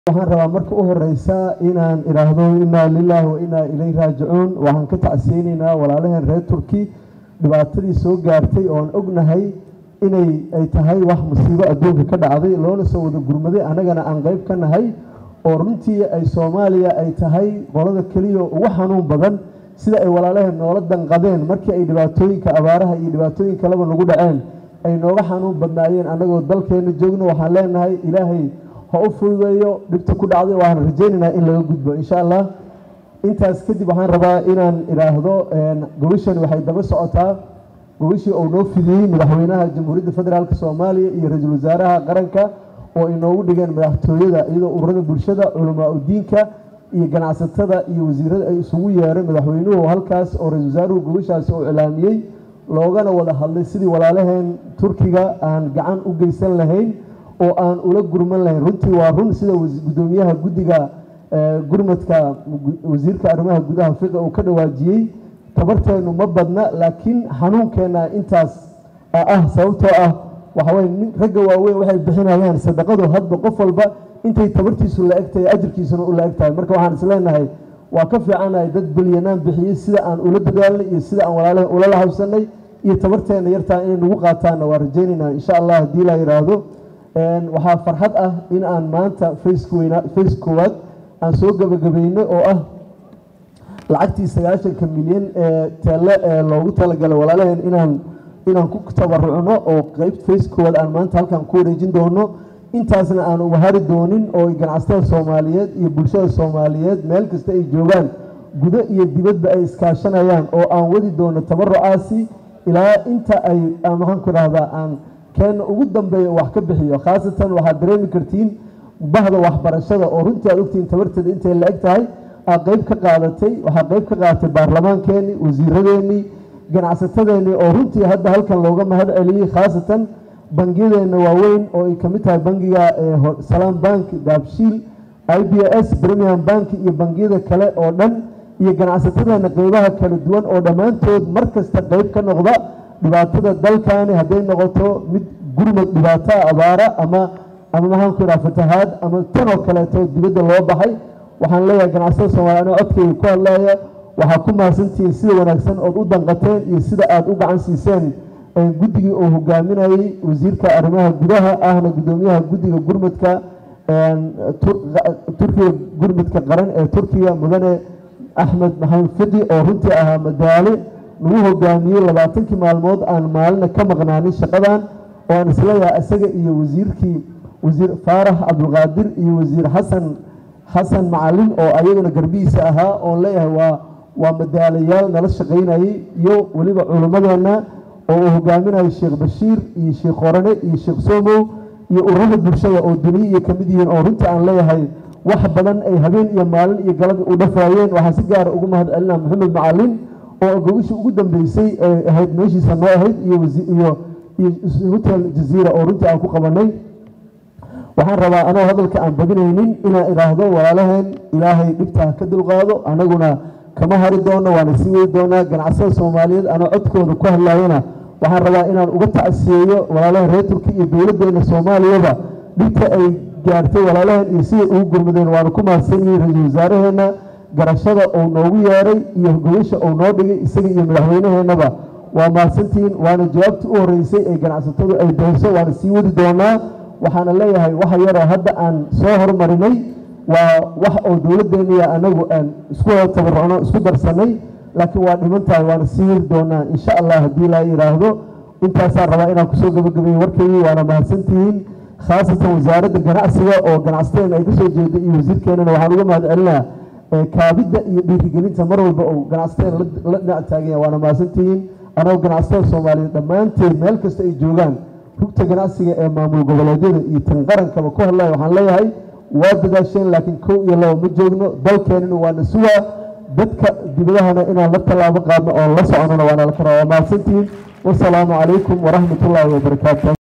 waxaan rabaa marka u horeysa inaan idhaahdo inaa lilaahi wa inaa ilayhi raajicuun waxaan ka tacsiyeyneynaa walaalaheen reer turki dhibaatadii soo gaartay oon ognahay inay ay tahay wax musiibo adduunka ka dhacday loona soo wada gurmaday annagana aan qeyb ka nahay oo runtii ay soomaaliya ay tahay qolada keliya ugu xanuun badan sida ay walaalaheen noola danqadeen markii ay dhibaatooyinka abaaraha iyo dhibaatooyin kaleba nagu dhaceen ay nooga xanuun badnaayeen annagoo dalkeena joogno waxaan leenahay ilaahay ha u fududeeyo dhibta ku dhacday waxaan rajaynaynaa in laga gudbo insha allah intaas kadib waxaan rabaa inaan idhaahdo gobashani waxay daba socotaa gobashii uu noo fidiyey madaxweynaha jamhuuriyadda federaalk soomaaliya iyo ra-iisul wasaaraha qaranka oo ay noogu dhigeen madaxtooyada iyadoo ururada bulshada culamaa udiinka iyo ganacsatada iyo wasiirada ay isugu yeeray madaxweynuhu halkaas oo ra-isul wasaaruhu gobashaasi uu cilaamiyey loogana wada hadlay sidii walaalaheen turkiga aan gacan u geysan lahayn oo aan ula gurman lahayn runtii waa run sida gudoomiyaha guddiga gurmadka wasiirka arrimaha gudaha fiqa uu ka dhawaajiyey tabarteenu ma badna laakiin xanuunkeenna intaas ah sababtoo ah waxaweye ragga waaweyn waxay bixinayaan sadaqadu hadba qof walba intay tabartiisu la egtahay ajirkiisuna u la eg tahay marka waxaan isleenahay waa ka fiicanahay dad belyanaan bixiyey sida aan ula dadaalnay iyo sida aan walaalaha ula lahabsanay iyo tabarteena yartaa inay nagu qaataanna waa rajaynaynaa insha allah haddii la yidhaahdo waxaa farxad ah in aan maanta face koowaad aan soo gabagabayno oo ah lacagtii sagaashanka milyan ee teelle ee loogu talagalay walaalaheen inaan inaan ku tabarucno oo qeyb face koowaad aan maanta halkan ku wareejin doono intaasna aan ubahari doonin oo ganacsatada soomaaliyeed iyo bulshada soomaaliyeed meel kasta ay joogaan gudo iyo dibadba ay iskaashanayaan oo aan wadi doono tabarucaasi ilaa inta ay maxaan ku idhahdaa aan keena ugu dambeeya wax ka bixiyo khaasatan waxaad dareemi kartiin bahda waxbarashada oo runtii aad ogtihiin tabarteeda intay la eg tahay aad qeyb ka qaadatay waxaa qeyb ka qaadatay baarlamaankeenii wasiiradeenii ganacsatadeenii oo runtii hadda halkan looga mahad celiyey khaasatan bangiyadeenna waaweyn oo ay kamid tahay bangiga salaam bank daabshiil i b s premium bank iyo bangiyada kale oo dhan iyo ganacsatadeena qeybaha kala duwan oo dhammaantood mar kasta qeyb ka noqda dhibaatada dalkani hadday noqoto mid gurmad dhibaataa abaara ama ama maxaan ku idhaha fatahaad ama tanoo kaleeto dibadda loo baxay waxaan leeyahay ganacsada soomaaliya anoo codkayga ku hadlaya waxaa ku mahadsantihiin sida wanaagsan ood u danqateen iyo sida aada u gacan siiseen guddigii uu hogaaminayey wasiirka arrimaha gudaha ahna guddoomiyaha guddiga gurmadka turkiga gurmadka qaran ee turkiga mudane axmed maxamed fidi oo runtii ahaa madaale nagu hogaamiyey labaatankii maalmood aan maalina ka maqnaanin shaqadan oo aan isleeyahay isaga iyo wasiirkii wasiir faarax cabdulqaadir iyo wasiir xasan xasan macalin oo ayaguna garbihiisa ahaa oon leeyahay waa waa madaalayaal nala shaqaynayey iyo weliba culimmadeenna oo uu hogaaminayo sheekh bashiir iyo sheekh qorane iyo sheekh somow iyo ururada bulshada oo duniya iyo kamid yihiin oo runtii aan leeyahay wax badan ay habeen iyo maalin iyo galada u dhafaayeen waxaan si gaara ugu mahad celinaa maxamed macalin oo gogashii ugu dambeysay ay ahayd meeshiisa noo ahayd iyo iyo iyo hotel jaziira oo runtii aan ku qabanay waxaan rabaa anoo hadalka aan badinaynin inaan idhaahdo walaalaheen ilaahay dhibtaa ka dulqaado anaguna kama hari doono waana sii wadi doonaa ganacsada soomaaliyeed anoo codkooda ku hadlayana waxaan rabaa inaan uga tacsiyeeyo walaalaheen reer turki iyo dowladdeena soomaaliyaba dhibta ay gaartay walaalaheen iyo siday ugu gurmadeen waana ku mahadsan yihiin ra-iisul wasaaraheenna garashada uu noogu yeeray iyo gogasha uu noo dhigay isaga iyo madaxweynaheennaba waa mahadsantihiin waana jawaabtii u horeysay ee ganacsatadu ay dayso waana sii wadi doonaa waxaana leeyahay waxa yaroo hadda aan soo hormarinay waa wax oo dowladdeeniya anagu aan isku wada tabarucno isku darsanay laakiin waa dhiman tahay waana sii wadi doonaa insha allah haddii laa yidhaahdo intaasaan rabaa inaan kusoo gabagabeeyo warkaygii waana mahadsantihiin khaasatan wasaaradda ganacsiga oo ganacsateena ay kasoo jeeda iyo wasiirkeenana waxaan uga mahad celinaa kaabidda iyo dhiirigelinta mar walba uu ganacsateen la dhinac taaganya waana mahadsantihiin anagoo ganacsatada soomaaliyeed dhammaanteed meel kasta ay joogaan rugta ganacsiga ee maamul goboleedyada iyo tan qarankaba ku hadlaya waxaan leeyahay waa dadaasheen laakiin kow iyo laba ma joogno dalkeenina waana sugaa dadka dibadahana inaan la tallaabo qaadno oon la soconona waana la karaa waa mahadsantihiin wasalaamu calaykum waraxmat ullaahi wabarakaatu